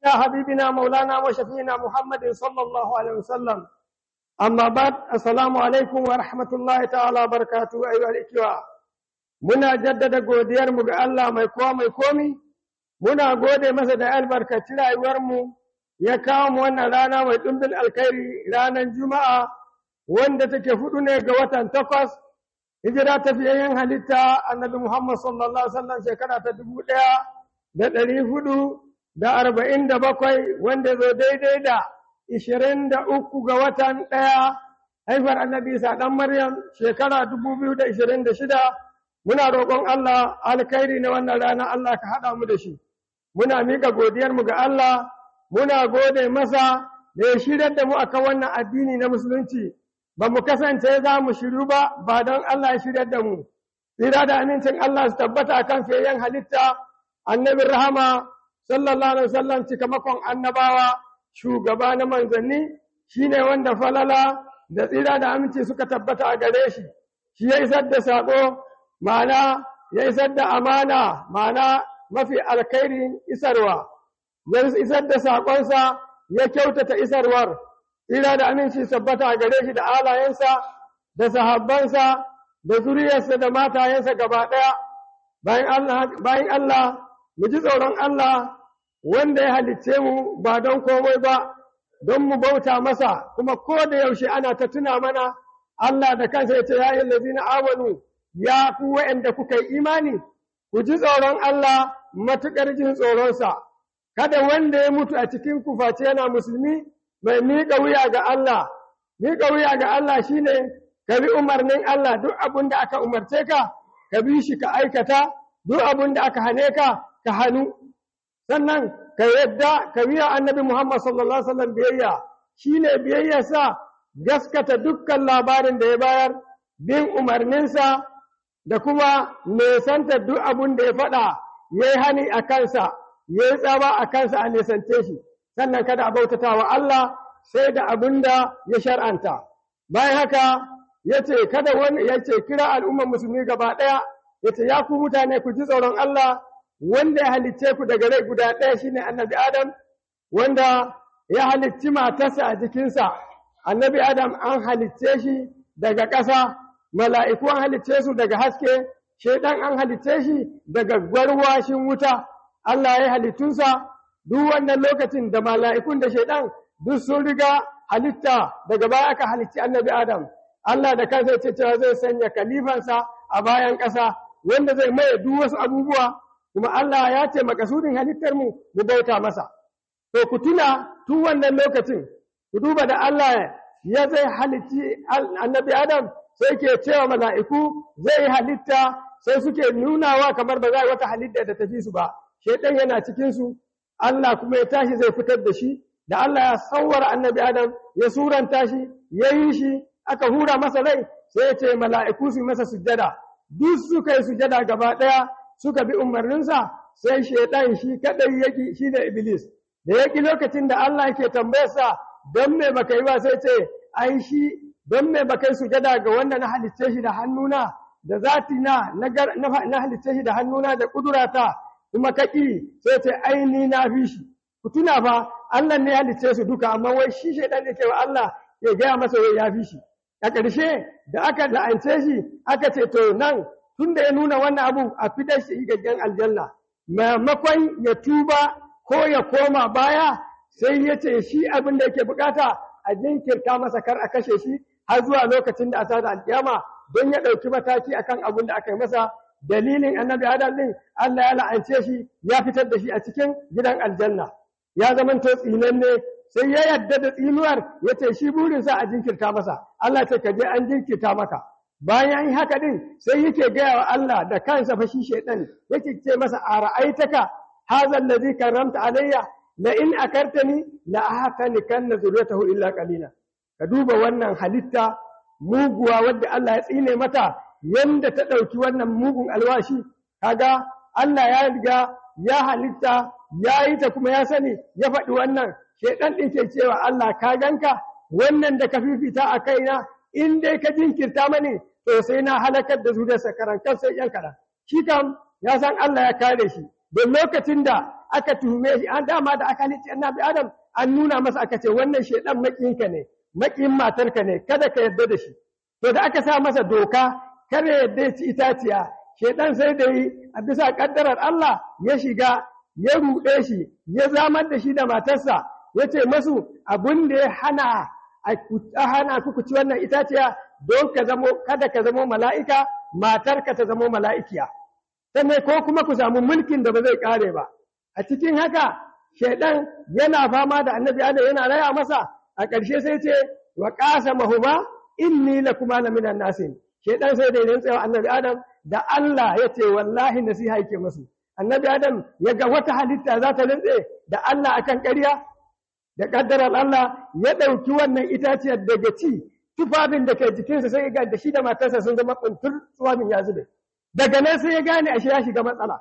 حبيبنا مولانا وشفينا محمد صلى الله عليه وسلم أما بعد السلام عليكم ورحمة الله تعالى وبركاته أيها الإخوة muna jaddada godiyarmu ga Allah mai kowa mai komi muna gode masa da albarkaci rayuwarmu ya kawo mu wannan rana mai ɗumbin alkhairi ranar juma'a wanda take hudu ne ga watan takwas hijira ta fiyayyen halitta annabi muhammad sallallahu alaihi wasallam shekara ta dubu ɗaya da ɗari hudu da arba'in da bakwai wanda zo daidai da ishirin da uku ga watan ɗaya haifar annabi isa ɗan maryam shekara dubu biyu da ishirin da shida muna roƙon Allah alkhairi na wannan rana Allah ka haɗa mu da shi muna miƙa godiyarmu ga Allah muna gode masa da ya shirar da mu akan wannan addini na musulunci ba mu kasance za mu shiru ba ba don Allah ya shirar da mu tsira da amincin Allah su tabbata akan fiyayyen halitta annabin rahama sallallahu alaihi wasallam cikamakon annabawa shugaba na manzanni shine wanda falala da tsira da aminci suka tabbata a gare shi shi ya isar da saƙo ma'ana ya isar da amana ma'ana mafi alkhairin isarwa ya isar da saƙonsa ya kyautata isarwar tsira da aminci sabbata a gare shi da alayensa da sahabbansa da zuriyarsa da matayensa gaba ɗaya bayan Allah mu ji tsoron Allah wanda ya halicce mu ba don komai ba don mu bauta masa kuma ko da yaushe ana ta tuna mana Allah da kansa ya ce ya yi lazina amanu ya ku waɗanda kuka yi imani, ku ji tsoron Allah matuƙar jin tsoronsa, kada wanda ya mutu a cikin kufaci yana musulmi mai miƙa wuya ga Allah, miƙa wuya ga Allah shi ne ka bi umarnin Allah duk abin da aka umarce ka, ka bi shi ka aikata, duk abin da aka hane ka, ka hannu. Sannan ka yadda ka biya annabi Muhammad sallallahu Alaihi wasallam biyayya, shi ne biyayyarsa gaskata dukkan labarin da ya bayar, bin umarninsa da kuma nesanta duk abin da ya faɗa ya yi hani a kansa ya yi tsaba a kansa a nesante shi sannan kada a bautata wa Allah sai da abin da ya shar'anta bayan haka ya ce kada wani ya ce kira al'ummar musulmi gaba ɗaya ya ce ya ku mutane ku ji tsoron Allah wanda ya halicce ku daga rai guda ɗaya shine annabi Adam wanda ya halicci matarsa a jikinsa annabi Adam an halicce shi daga ƙasa mala'iku an halicce su daga haske, shaiɗan an halicce shi daga gwarwashin wuta, Allah ya halittunsa duk wannan lokacin da mala'ikun da shaiɗan duk sun riga halitta daga baya aka halicci annabi Adam. Allah da kansa ce cewa zai sanya kalifansa a bayan ƙasa wanda zai maye duk wasu abubuwa, kuma Allah ya ce makasudin halittar mu mu bauta masa. To ku tuna tun wannan lokacin, ku duba da Allah ya zai halicci annabi Adam sai ke cewa mala'iku zai halitta sai suke nunawa kamar ba za a wata halitta da tafi su ba, shaiɗan yana cikinsu, Allah kuma ya tashi zai fitar da shi, da Allah ya sauwar annabi Adam ya suranta shi, ya yi shi, aka hura masa rai, sai ya ce mala'iku su masa sujjada, duk suka yi sujjada gaba ɗaya suka bi umarninsa, sai shaiɗan shi kaɗai yaki shi da Iblis. Da yaki lokacin da Allah yake tambayarsa, don me baka yi ba sai ce, ai shi don me ba kai sujada ga wanda na halicce shi da hannuna da zatina na halicce shi da hannuna da kudurata kuma kaki sai ce aini na fi shi ku tuna fa Allah ne halicce su duka amma wai shi shaidan ne ke wa Allah ya gaya masa wai ya fi shi a ƙarshe da aka la'ance shi aka ce to nan tun da ya nuna wannan abu a fitar shi gaggen aljanna maimakon ya tuba ko ya koma baya sai ya ce shi abin da yake bukata a jinkirta masa kar a kashe shi har zuwa lokacin da asa da alkiyama don ya ɗauki mataki akan abin da aka yi masa dalilin annabi adam din Allah ya la'ance shi ya fitar da shi a cikin gidan aljanna ya zamanto tsinanne sai ya yadda da tsinuwar ya ce shi burinsa a jinkirta masa Allah ce ka je an jinkirta maka bayan yi haka din sai yake gaya wa Allah da kansa fa shi shaidan yake ce masa a ra'aitaka hadha allazi karramta alayya la in akartani la ahtanikanna zuriyatahu illa qalila ka duba wannan halitta muguwa wadda Allah ya tsine mata yanda ta ɗauki wannan mugun alwashi kaga Allah ya riga ya halitta ya yi ta kuma ya sani ya faɗi wannan shaidan ɗin ke cewa Allah ka ganka wannan da ka fifita a kaina in dai ka jinkirta mani to sai na halakar da zuriyarsa karan sai yan kaɗan shi kam ya san Allah ya kare shi don lokacin da aka tuhume shi an dama da aka halicci annabi adam an nuna masa aka ce wannan shedan makiyinka ne makiyin matarka ne kada ka yarda da shi to da aka sa masa doka kare yadda ya ci itaciya shedan sai da yi a bisa kaddarar Allah ya shiga ya ruɗe shi ya zamar da shi da matarsa ya ce masu abin da ya hana a hana ku ci wannan itaciya don ka zamo kada ka zamo mala'ika matarka ta zamo mala'ikiya sannan ko kuma ku samu mulkin da ba zai kare ba a cikin haka shaidan yana fama da annabi adam yana raya masa a ƙarshe sai ce wa ƙasa mahuma inni la kuma la minan nasin shaidan sai da yin tsayawa annabi adam da Allah ya ce wallahi nasiha yake masu annabi adam ya ga wata halitta za ta rintse da Allah akan ƙarya da ƙaddarar Allah ya ɗauki wannan itaciyar daga ci tufafin da ke jikinsa sai ga da shi da matarsa sun zama kuntur tufafin ya zube daga nan sai ya gane ashe ya shiga matsala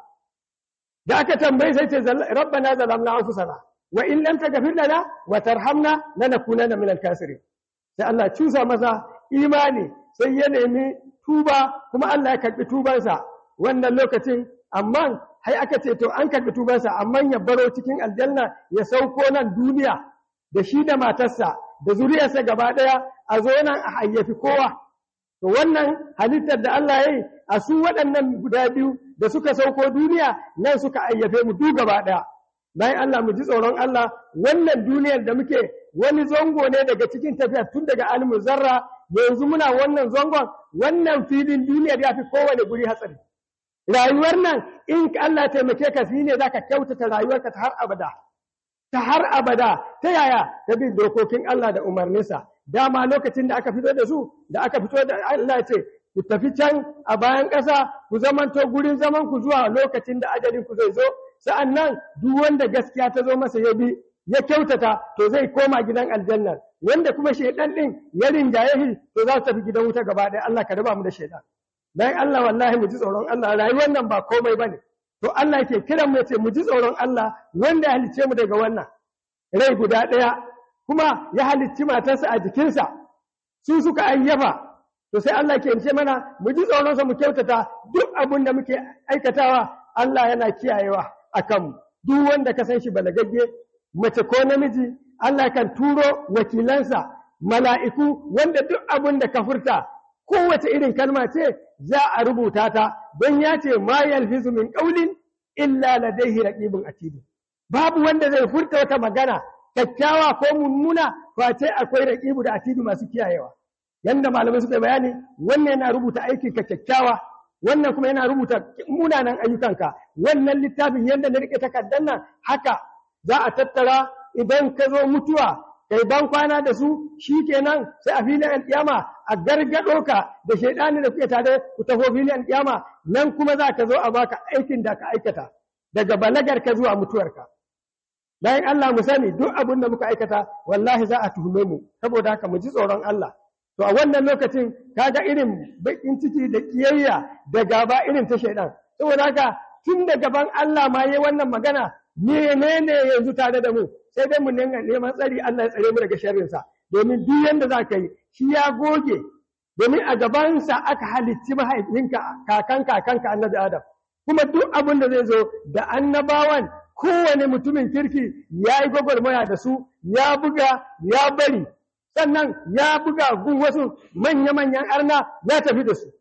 da aka tambayi sai ce rabbana zalamna anfusana wa in lam taghfir lana wa tarhamna lanakunanna minal kasirin sai Allah cusa masa imani sai ya nemi tuba kuma Allah ya karbi tubansa wannan lokacin amma hai aka ce to an karbi tubansa amma ya baro cikin aljanna ya sauko nan duniya da shi da matarsa da zuriyarsa gaba daya a zo nan a hayyafi kowa to wannan halittar da Allah ya yi a su waɗannan guda biyu da suka sauko duniya nan suka ayyafe mu duk gaba ɗaya bayan Allah mu ji tsoron Allah wannan duniyar da muke wani zango ne daga cikin tafiya tun daga alimu zarra yanzu muna wannan zangon wannan filin duniyar ya fi kowane guri hatsari rayuwar nan in Allah taimake ka shi ne zaka kyautata rayuwarka ta har abada ta har abada ta yaya ta bin dokokin Allah da umarninsa dama lokacin da aka fito da su da aka fito da Allah ce ku tafi can a bayan ƙasa ku zamanto gurin zaman ku zuwa lokacin da ajalin ku zai zo sa'annan duk wanda gaskiya ta zo masa ya bi ya kyautata to zai koma gidan aljanna wanda kuma shaidan din ya rinjaye shi to za su tafi gidan wuta gaba ɗaya Allah ka raba mu da shaidan dan Allah wallahi mu ji tsoron Allah rayuwar nan ba komai bane to Allah yake kiran mu ce mu ji tsoron Allah wanda ya halicce mu daga wannan rai guda ɗaya kuma ya halicci matarsa a jikinsa su suka ayyafa to sai Allah ke ce mana mu ji tsoronsa mu kyautata duk abin da muke aikatawa Allah yana kiyayewa a kanmu duk wanda ka san shi balagagge mace ko namiji Allah kan turo wakilansa mala'iku wanda duk abin da ka furta kowace irin kalma ce za a rubuta ta don ya ce ma yalfizu min qawlin illa ladayhi raqibun atid babu wanda zai furta wata magana kyakkyawa ko mummuna face akwai raqibu da atidu masu kiyayewa yanda malamai suka bayani wannan yana rubuta aikin ka kyakkyawa wannan kuma yana rubuta munanan ayyukanka wannan littafin yanda na rike takardar nan haka za a tattara idan ka zo mutuwa kai ban kwana da su shikenan sai a filin alkiyama a gargado ka da shaidani da kuke tare ku taho filin alkiyama nan kuma za ka zo a baka aikin da ka aikata daga balagar ka zuwa mutuwarka bayan Allah mu sani duk abin da muka aikata wallahi za a tuhume mu saboda haka mu ji tsoron Allah to a wannan lokacin kaga irin bakin ciki da kiyayya da gaba irin ta shaidan saboda haka tun da gaban Allah ma yayi wannan magana menene yanzu tare da mu sai dai mu neman tsari Allah ya tsare mu daga sharrin sa domin duk yanda za ka yi shi ya goge domin a gabansa aka halicci mahaifinka kakan kakanka annabi Adam kuma duk abin da zai zo da annabawan kowane mutumin kirki ya yi gwagwarmaya da su ya buga ya bari sannan ya buga gun wasu manya-manyan arna ya tafi da su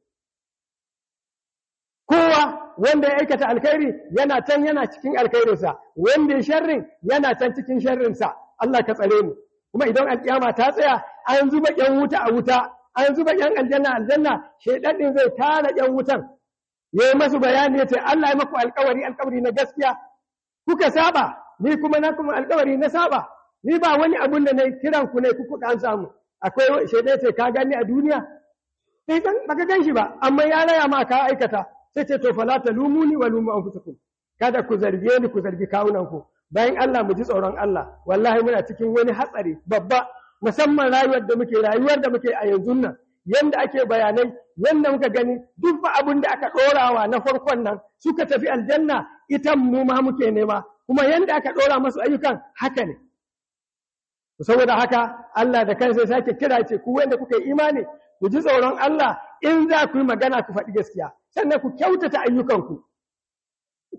kowa wanda ya aikata alkhairi yana can yana cikin alkhairinsa wanda ya sharrin yana can cikin sharrinsa Allah ka tsare mu kuma idan alkiyama ta tsaya an zuba yan wuta a wuta an zuba yan aljanna aljanna shaidan din zai tara yan wutan yayi masu bayani yace Allah ya maku alkawari alkawari na gaskiya kuka saba ni kuma na kuma alkawari na saba ni ba wani abun da na kiran ku ne ku kuka an samu akwai shaidai ce ka gani a duniya sai dan baka gan shi ba amma ya raya ma ka aikata sai ce to fala talumuni wa lumu anfusakum kada ku zarge ni ku zargi kawunan ku bayan Allah mu ji tsoron Allah wallahi muna cikin wani hatsari babba musamman rayuwar da muke rayuwar da muke a yanzu nan yanda ake bayanai yanda muka gani duk ba abin da aka ɗorawa na farkon nan suka tafi aljanna ita mu ma muke nema kuma yanda aka ɗora masu ayyukan haka ne saboda haka Allah da kansa sake kira ce ku wanda kuka yi imani ku ji tsoron Allah in za ku yi magana ku faɗi gaskiya sannan ku kyautata ayyukanku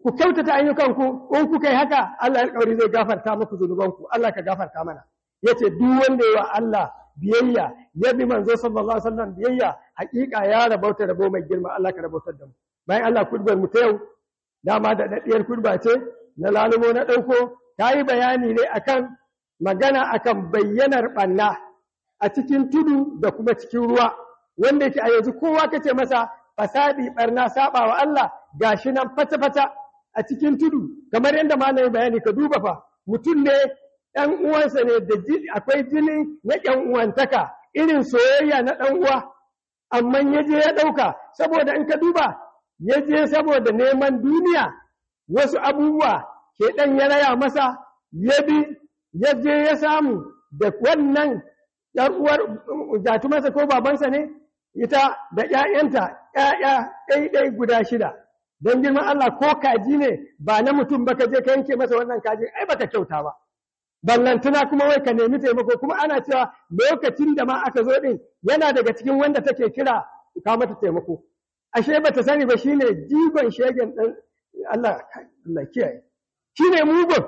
ku kyautata ayyukanku in kuka yi haka Allah ya alƙawari zai gafarta muku zunubanku Allah ka gafarta mana yace duk wanda yawa Allah biyayya ya bi manzo sallallahu alaihi wasallam biyayya hakika ya rabauta rabo mai girma Allah ka rabautar da mu bayan Allah kurbar mu ta yau dama da daddiyar kurba ce na lalumo na dauko ta yi bayani ne akan magana akan bayyanar ɓanna a cikin tudu da kuma cikin ruwa wanda yake a yanzu kowa kace masa fasadi barna saba wa Allah gashi nan fata-fata a cikin tudu kamar yadda malamin bayani ka duba fa mutum ne ɗan uwansa ne da akwai jini na ɗan uwantaka irin soyayya na ɗan uwa amma ya je ya ɗauka saboda in ka duba ya je saboda neman duniya wasu abubuwa ke ɗan ya raya masa ya bi ya je ya samu da wannan ‘yar uwar jatumarsa ko babansa ne ita da ‘ya'yanta ‘ya'ya ɗaiɗai guda shida don girman Allah ko kaji ne ba na mutum ba ka je ka yanke masa wannan kaji ai baka kyauta ba ballantuna kuma wai ka nemi taimako kuma ana cewa lokacin da ma aka zo din yana daga cikin wanda take kira ka mata taimako ashe bata sani ba shine jigon shegen dan Allah Allah kiyaye shine mugun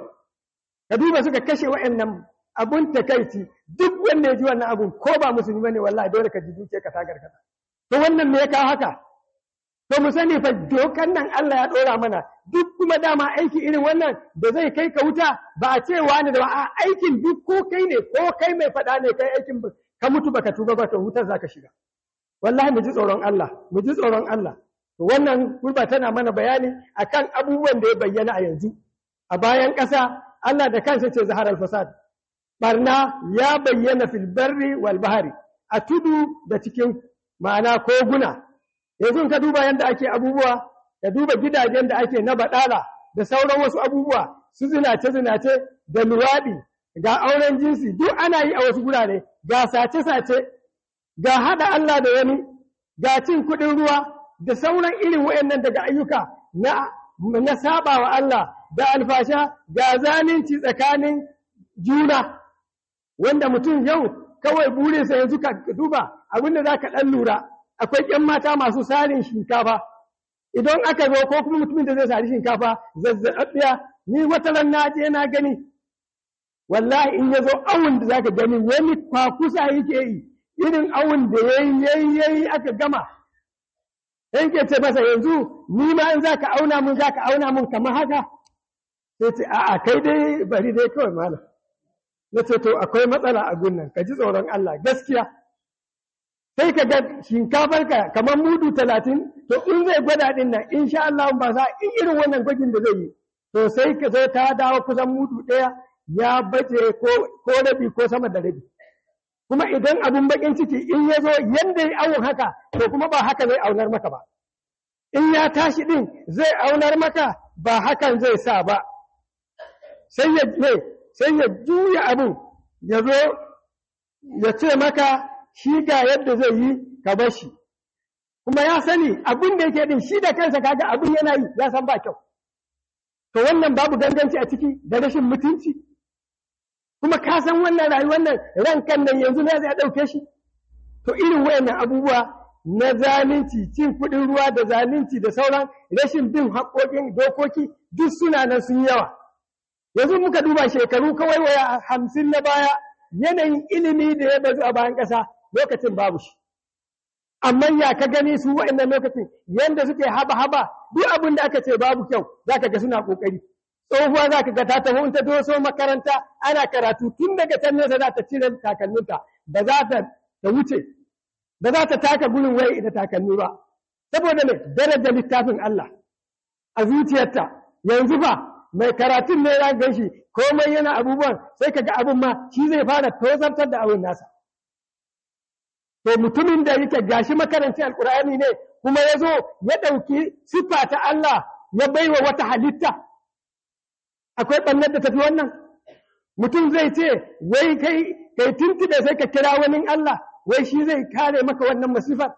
ka duba suka kashe wa'annan abun takaici duk wanda ya ji wannan abun ko ba musulmi bane wallahi dole ka ji duke ka tagar ka to wannan me ya kawo haka to mu sani fa dokan nan Allah ya dora mana duk kuma dama aiki irin wannan da zai kai ka wuta ba a ce wani da ba a aikin duk ko kai ne ko kai mai faɗa ne kai aikin ka mutu baka tuba ba to wutar zaka shiga wallahi mu ji tsoron Allah mu ji tsoron Allah to wannan gurba tana mana bayani akan abubuwan da ya bayyana a yanzu a bayan ƙasa Allah da kansa ce zahar al-fasad barna ya bayyana fil barri wal bahari a tudu da cikin ma'ana koguna yanzu ka duba yadda ake abubuwa ka duba gidajen da ake na baɗala da sauran wasu abubuwa su zinace-zinace da luwaɗi ga auren jinsi duk ana yi a wasu gurare ga sace-sace ga haɗa Allah da wani ga cin kuɗin ruwa da sauran irin wayannan daga ayyuka na na saba wa Allah da alfasha ga zalunci tsakanin juna wanda mutum yau kawai burinsa yanzu ka duba abinda za ka ɗan lura akwai ƴan mata masu sarin shinkafa idan aka zo ko kuma mutumin da zai sari shinkafa zazzaɓiya ni wata ran na je na gani wallahi in ya zo awun da zaka gani wani kwakusa yake yi irin awun da yayi yayi yayi aka gama sai ke ce masa yanzu ni ma in zaka auna mun zaka auna mun kamar haka sai ce a'a kai dai bari dai kawai malam na ce to akwai matsala a gunnan ka ji tsoron Allah gaskiya sai ka ga shinkafarka kamar mudu talatin to in zai gwada din nan insha Allah ba za in irin wannan gwajin da zai yi to sai ka zo ta dawo kusan mudu ɗaya ya baje ko rabi ko sama da rabi kuma idan abun bakin ciki in ya zo yanda ya awon haka to kuma ba haka zai aunar maka ba in ya tashi din zai aunar maka ba hakan zai sa ba sai ya sai ya juya abun ya zo ya ce maka shi ga yadda zai yi ka bar shi kuma ya sani abin da yake din shi da kansa kaga abin yana yi ya san ba kyau to wannan babu ganganci a ciki da rashin mutunci kuma ka san wannan rayuwar nan rankan nan yanzu ne zai dauke shi to irin wayannan abubuwa na zalunci cin kuɗin ruwa da zalunci da sauran rashin bin haƙoƙin dokoki duk suna nan sun yawa yanzu muka duba shekaru kawai waya hamsin na baya yanayin ilimi da ya bazu a bayan ƙasa lokacin babu shi amma ya ka gani su waɗannan lokacin yanda suke haba-haba duk abin da aka ce babu kyau za ka ga suna ƙoƙari tsohuwa za ka ga ta taho ta doso makaranta ana karatu tun daga can nesa za ta cire takalminta ba za ta ta wuce ba za ta taka gurin wai da takalmi ba saboda ne darajar littafin Allah a zuciyarta yanzu ba mai karatun ne ya gan shi komai yana abubuwan sai ka ga abin ma shi zai fara tozartar da abin nasa to mutumin da yake gashi makaranci alkur'ani ne kuma ya zo ya ɗauki siffa ta Allah ya baiwa wata halitta akwai ɓannar da tafi wannan mutum zai ce wai kai kai tuntube sai ka kira wani Allah wai shi zai kare maka wannan masifar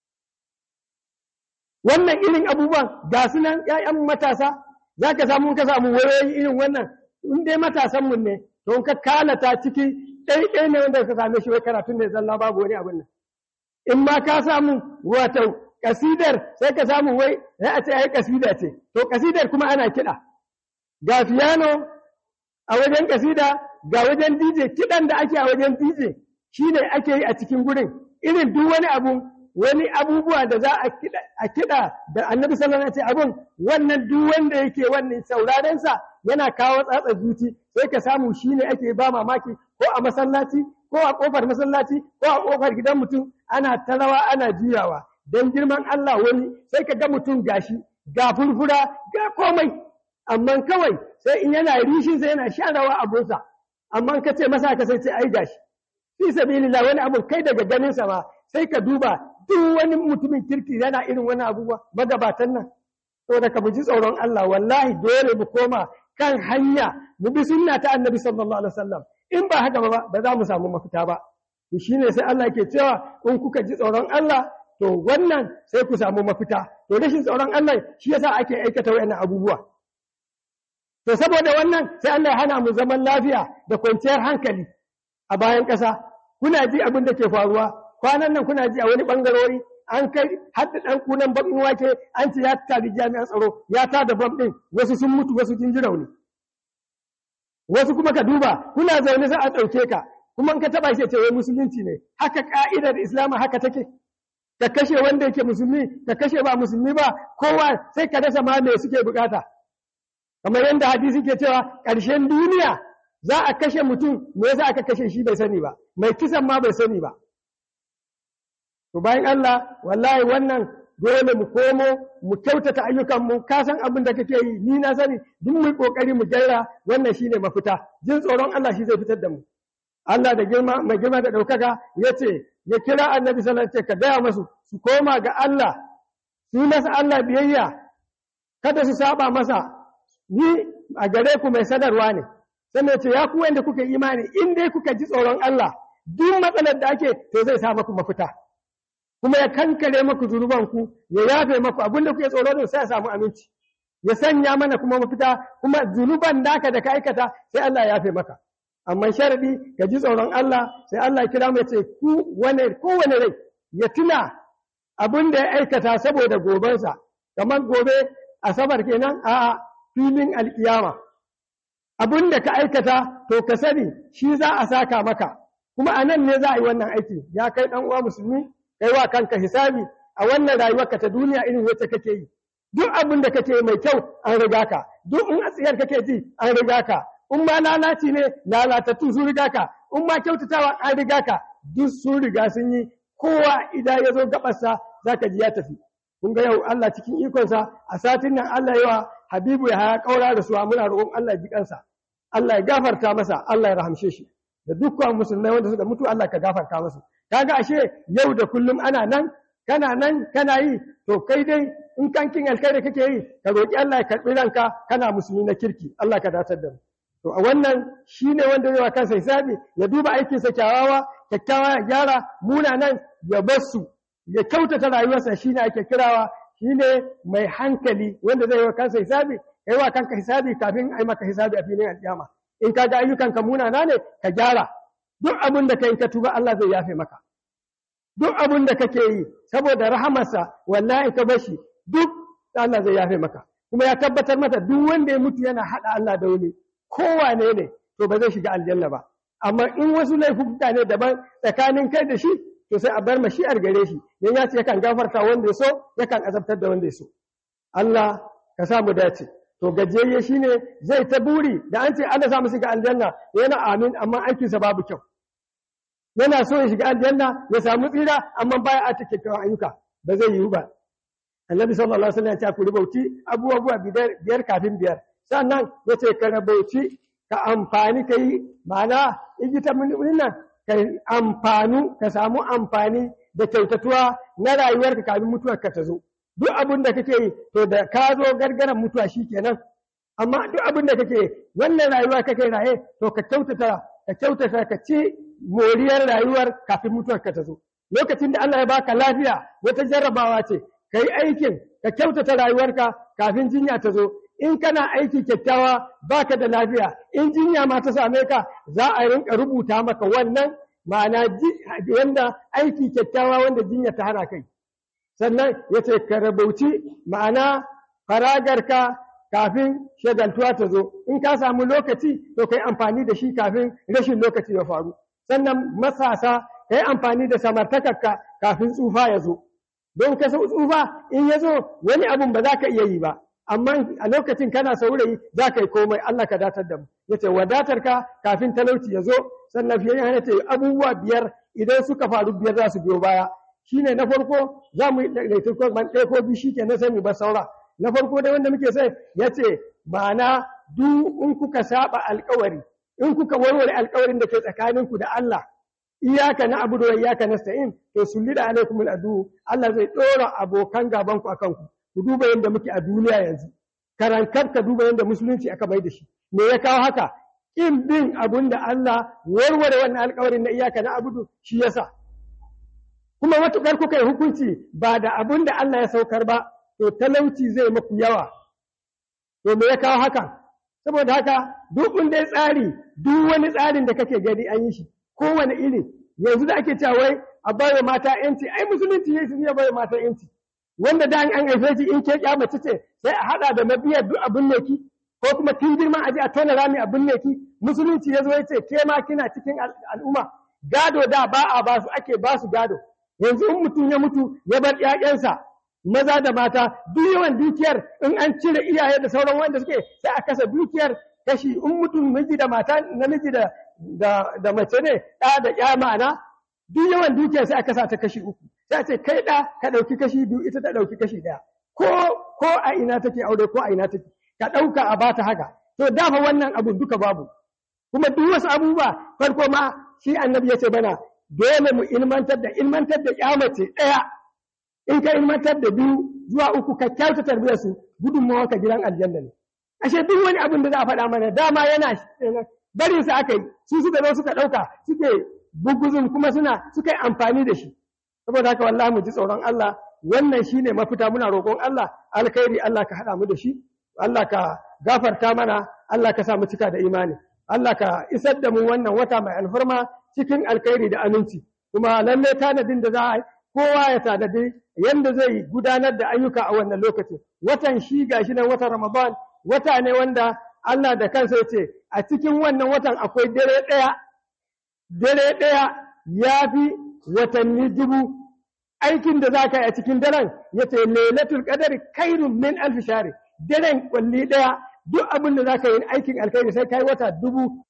wannan irin abubuwan ga su nan ‘ya'yan matasa za ka samu ka samu wayoyi irin wannan in dai matasanmu ne to ka kalata ciki ɗaiɗai ne wanda ka same shi wai karatun ne zalla babu wani abin nan in ma ka samu wato kasidar sai ka samu wai sai a ce ai kasida ce to kasidar kuma ana kiɗa ga piano a wajen kasida ga wajen DJ kiɗan da ake a wajen DJ shine ake yi a cikin gurin irin duk wani abu wani abubuwa da za a kiɗa da annabi sallallahu alaihi abun wannan duk wanda yake wannan sauraren sa yana kawo tsatsa zuci sai ka samu shine ake ba mamaki ko a masallaci ko a kofar masallaci ko a kofar gidan mutum ana tarawa ana juyawa dan girman Allah wani sai ka ga mutum gashi ga furfura ga komai amma kawai sai in yana rishin sai yana sharawa abunsa amma ka ce masa ka sai ce ai gashi fi sabilillah wani abu kai daga ganin sa ma sai ka duba duk wani mutumin kirki yana irin wani abubuwa magabatan nan saboda ka ji tsoron Allah wallahi dole mu koma kan hanya mu bi sunna ta annabi sallallahu alaihi wasallam in ba haka ba ba za mu samu mafita ba to shine sai Allah yake cewa in kuka ji tsoron Allah to wannan sai ku samu mafita to rashin tsoron Allah shi yasa ake aikata wayannan abubuwa to saboda wannan sai Allah ya hana mu zaman lafiya da kwanciyar hankali a bayan ƙasa kuna ji abin da ke faruwa kwanan nan kuna ji a wani bangarori an kai hadda dan kunan bakin wake an ce ya tari jami'an tsaro ya ta da bam din wasu sun mutu wasu sun ji rauni wasu kuma ka duba kuna zaune sai a ɗauke ka kuma in ka taba shi ce wai musulunci ne haka ka'idar islama haka take ka kashe wanda yake musulmi ka kashe ba musulmi ba kowa sai ka rasa ma me suke bukata kamar yadda hadisi ke cewa ƙarshen duniya za a kashe mutum me yasa aka kashe shi bai sani ba mai kisan ma bai sani ba to bayan Allah wallahi wannan dole mu komo mu kyautata ayyukan mu ka san abin da kake yi ni na sani duk mu kokari mu gyara wannan shine mafita jin tsoron Allah shi zai fitar da mu Allah da girma mai girma da daukaka yace ya kira annabi sallallahu alaihi wasallam ka gaya masu su koma ga Allah su masa Allah biyayya kada su saba masa ni a gare ku mai sadarwa ne sannan ce ya ku wanda kuka imani in dai kuka ji tsoron Allah duk matsalar da ake to zai sa maku mafita kuma ya kankare maku zunubanku ya yafe maku abin da kuke tsoro din sai ya samu aminci ya sanya mana kuma mafita kuma zunuban naka da ka aikata sai Allah ya yafe maka amma sharadi ka ji tsoron Allah sai Allah ya kira mu ya ce ku wane kowane rai ya tuna abin da ya aikata saboda gobensa kamar gobe asabar kenan a filin alkiyama abin da ka aikata to ka sani shi za a saka maka kuma a nan ne za a yi wannan aiki ya kai ɗan uwa musulmi kai wa kanka hisabi a wannan rayuwarka ta duniya irin wacce kake yi duk abin da kake mai kyau an riga ka duk in asiyar kake ji an riga ka in ma lalaci ne lalatattu sun riga ka in ma kyautatawa an riga ka duk sun riga sun yi kowa idan ya zo gabarsa zaka ji ya tafi kun ga yau Allah cikin ikonsa a satin nan Allah yawa Habibu ya haya kaura da su muna roƙon Allah ya ji kansa Allah ya gafarta masa Allah ya rahamshe shi da dukkan musulmai wanda suka mutu Allah ka gafarta musu kaga ashe yau da kullum ana nan kana nan kana yi to kai dai in kankin alkhairi kake yi ka roki Allah ya karbi ranka kana musulmi na kirki Allah ka datar da mu to a wannan shine wanda zai wa kansa hisabi ya duba aikin sa kyawawa kyakkyawa ya gyara munanan ya bar su ya kyautata rayuwarsa shine ake kirawa shine mai hankali wanda zai wa kansa hisabi kai wa kanka hisabi kafin ai maka hisabi a filin alƙiyama in ka ga ayyukanka munana ne ka gyara duk abin da kai ka tuba Allah zai yafe maka duk abin da kake yi saboda rahamarsa wallahi ka bashi duk Allah zai yafe maka kuma ya tabbatar mata duk wanda ya mutu yana hada Allah da wani kowane ne to ba zai shiga aljanna ba amma in wasu laifuka ne daban tsakanin kai da shi to sai a bar mashi'ar gare shi dan ya ce yakan gafarta wanda ya so yakan azabtar da wanda ya so Allah ka sa mu dace to gajiyayye shine zai ta buri da an ce Allah sa mu shiga aljanna yana amin amma aikinsa babu kyau yana so ya shiga aljanna ya samu tsira amma baya a take kawo ayyuka ba zai yiwu ba annabi sallallahu alaihi wasallam ya ce ku rubauci abubuwa biyar kafin biyar sannan ya ce ka rubauci ka amfani ka yi ma'ana igita mun nan ka amfanu ka samu amfani da kyautatuwa na rayuwarka kafin mutuwarka ta zo duk abin da kake yi to da ka zo gargaran mutuwa shi kenan amma duk abin da kake wannan rayuwa kake raye to ka kyautata ka kyautata ka ci moriyar rayuwar kafin mutuwar ka ta zo lokacin da Allah ya baka lafiya wata jarrabawa ce ka yi aikin ka kyautata rayuwarka kafin jinya ta zo in kana aiki kyakkyawa baka da lafiya in jinya ma ta same ka za a rinka rubuta maka wannan ma'ana wanda aiki kyakkyawa wanda jinya ta hana kai sannan ya ce ka rabauci ma'ana faragarka kafin shagaltuwa ta zo in ka samu lokaci to kai amfani da shi kafin rashin lokaci ya faru sannan masasa ka yi amfani da samartakarka kafin tsufa ya zo don ka tsufa in ya zo wani abun ba za ka iya yi ba amma a lokacin kana saurayi za ka yi komai Allah ka datar da mu ya ce wadatar ka kafin talauci ya zo sannan fiye hana ce abubuwa biyar idan suka faru biyar za su biyo baya shine na farko za mu yi ɗaiɗaitu ko ban ɗaya ko biyu shi ke na sai mu bar saura na farko da wanda muke sai ya ce ma'ana duk in kuka saba alkawari in kuka warware alkawarin da ke tsakaninku da Allah iyaka na abu da iyaka na sa'in to sulli da alaikum al'adu Allah zai ɗora abokan gabanku a kanku ku duba yadda muke a duniya yanzu karankar ka duba yadda musulunci aka mai da shi me ya kawo haka in bin abun da Allah warware wannan alkawarin na iyaka na abudu shi yasa kuma matukar kuka yi hukunci ba da abun da Allah ya saukar ba to talauci zai maku yawa to me ya kawo haka saboda haka duk wanda ya tsari duk wani tsarin da kake gani an yi shi kowane iri yanzu da ake cewa wai a bayar mata yanci ai musulunci ya ya bayar mata yanci wanda da an haife shi in ke mace ce sai a hada da mabiyar duk abin ne ki ko kuma tun girman aji a tona rami abin ne ki musulunci ya zo ya ce ke ma kina cikin al'umma gado da ba a ba su ake ba su gado yanzu in mutum ya mutu ya bar ƴaƴansa maza da mata duk yawan dukiyar in an cire iyaye da sauran wanda suke sai a kasa dukiyar kashi in mutum miji da mata namiji da da mace ne ɗa da ƴa ma'ana duk yawan dukiyar sai a kasa ta kashi uku sai a ce kai ɗa ka ɗauki kashi biyu ita ta ɗauki kashi ɗaya ko ko a ina take aure ko a ina take ka ɗauka a bata haka to dafa wannan abun duka babu kuma duk wasu abubuwa farko ma shi annabi ya ce bana dole mu ilmantar da ilmantar da ƴa mace ɗaya in ka ilmantar da biyu zuwa uku ka kyauta tarbiyyar su gudunmawa ka gidan aljanna ne ashe duk wani abin da za a faɗa mana dama yana barin sa aka yi su suka zo suka ɗauka suke buguzun kuma suna suka yi amfani da shi saboda haka wallahi mu ji tsoron Allah wannan shine mafita muna roƙon Allah alkhairi Allah ka haɗa mu da shi Allah ka gafarta mana Allah ka sa mu cika da imani Allah ka isar da mu wannan wata mai alfarma cikin alkhairi da aminci kuma lalle tanadin da za a kowa ya tanadi yanda zai gudanar da ayyuka a wannan lokaci watan shi gashi nan watan Ramadan wata ne wanda Allah da kansa ya ce a cikin wannan watan akwai dare ɗaya dare ɗaya ya fi watanni dubu aikin da za ka yi a cikin daren ya ce lailatul qadari khairun min alf shari daren kwalli ɗaya duk abin da za ka yi aikin alkhairi sai kai wata dubu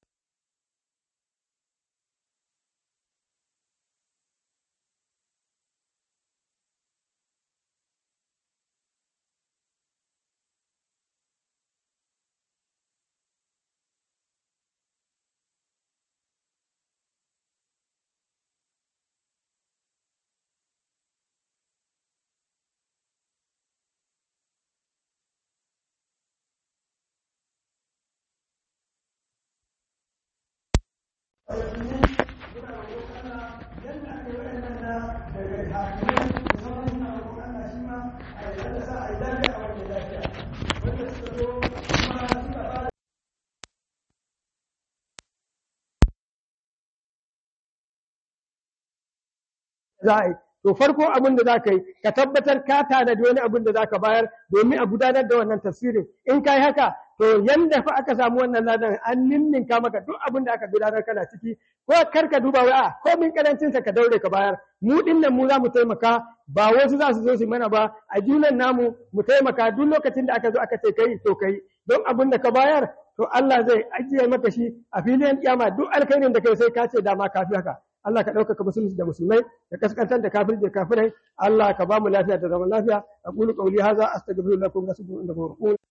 za a yi to farko abin da za ka yi ka tabbatar ka tanadi wani abin da za ka bayar domin a gudanar da wannan tafsirin in ka yi haka to yanda fa aka samu wannan ladan an ninninka maka duk abin da aka gudanar kana ciki ko kar ka duba wai a ko min karancin sa ka daure ka bayar mu dinnan mu za mu taimaka ba wasu za su zo su mana ba a junan namu mu taimaka duk lokacin da aka zo aka ce kai to kai don abin da ka bayar to Allah zai ajiye maka shi a filin kiyama duk alkhairin da kai sai ka ce dama kafi haka Allah ka ɗaukaka musulunci da musulmai ka kaskantar da kafir da kafirai Allah ka ba mu lafiya da zaman lafiya aqulu qawli hadha astaghfirullahi wa atubu ilayhi